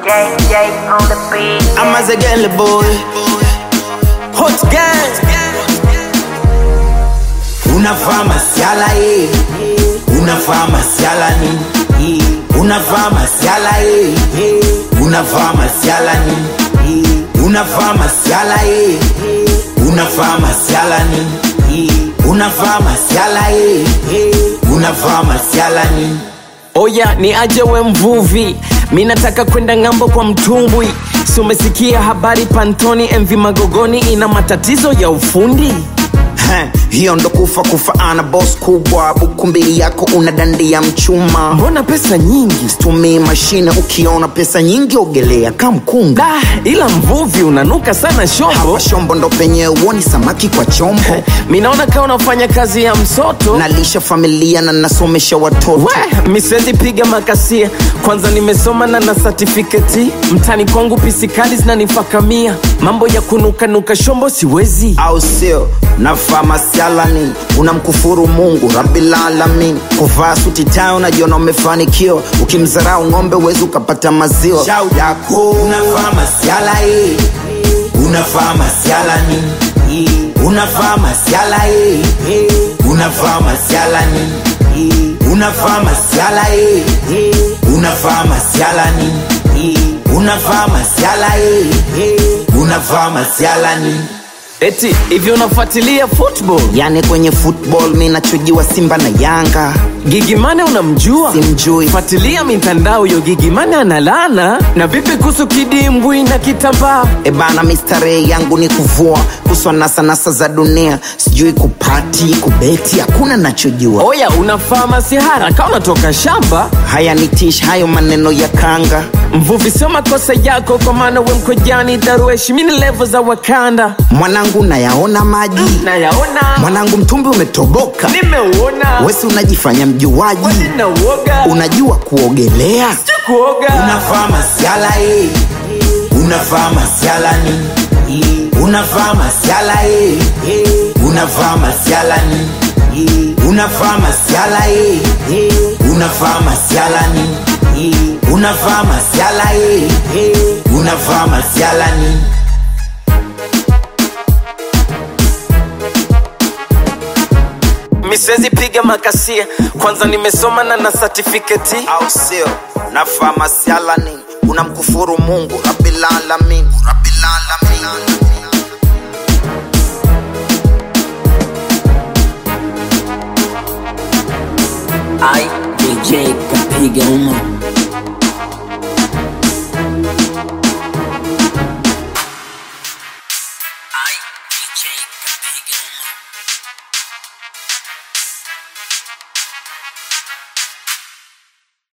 JJ on the beat. I'm as a girl boy. Hot gang. Unavaa masiala eh. Unavaa masiala nini? Unavaa masiala eh. Unavaa masiala nini? Unavaa masiala eh. Unavaa masiala nini? Unavaa masiala eh. Unavaa masiala nini? Oya ni aje we mvuvi, mi nataka kwenda ng'ambo kwa mtumbwi. Si umesikia habari Pantoni MV Magogoni ina matatizo ya ufundi? Heh, hiyo ndo kufa kufa ana boss kubwa buku mbili yako una dandia mchuma Mbona pesa nyingi? tumii mashine ukiona pesa nyingi ogelea kamkunga Da, ila mvuvi unanuka sana shombo. hawa shombo ndo penye uoni samaki kwa chombo Mi naona kama unafanya kazi ya msoto. nalisha familia na nasomesha watoto We, mi siwezi piga makasia, kwanza nimesoma na na certificate. Mtani kwangu pisikali zinanifakamia, mambo ya kunukanuka shombo siwezi. au sio navaa masialani unamkufuru mungu rabilalamin kuvaa suti tayo unajiona umefanikiwa ukimzarau ng'ombe uwezi ukapata maziwa shau yako unavaa masiala eh. unavaa masiala nini unavaa masiala eh. unavaa masiala nini unavaa masiala eh. unavaa masiala nini unavaa masiala eh. unavaa masiala nini Eti hivi unafuatilia football? yani kwenye football mi nachujiwa simba na yanga Gigimane unamjua? simjui Fuatilia mitandao yo Gigimane analana. Na vipi kuhusu kidimbwi na kitambaa? ebana mistarehe yangu ni kuvua kuswa nasanasa za dunia sijui kupati kubeti hakuna nachojua Oya, unafaa masihara kama unatoka shamba. haya ni tish hayo maneno ya kanga Mvuvi, sio makosa yako, kwa maana we mkojani darueshi, mini levo za Wakanda mwanangu nayaona maji nayaona, mwanangu mtumbi umetoboka nimeuona, wesi unajifanya mjuaji na uoga unajua kuogelea kuoga unavaa masiala eh. unavaa masiala nini unavaa masiala eh. unavaa masiala nini unavaa masiala eh. unavaa masiala nini unavaa masiala eh. unavaa masiala nini mi siwezi piga makasia, kwanza nimesoma na na certificate. au sio navaa masiala nini unamkufuru mungu rabilalamin rabilalamin Ai, DJ kapiga uma Ai, DJ kapiga uma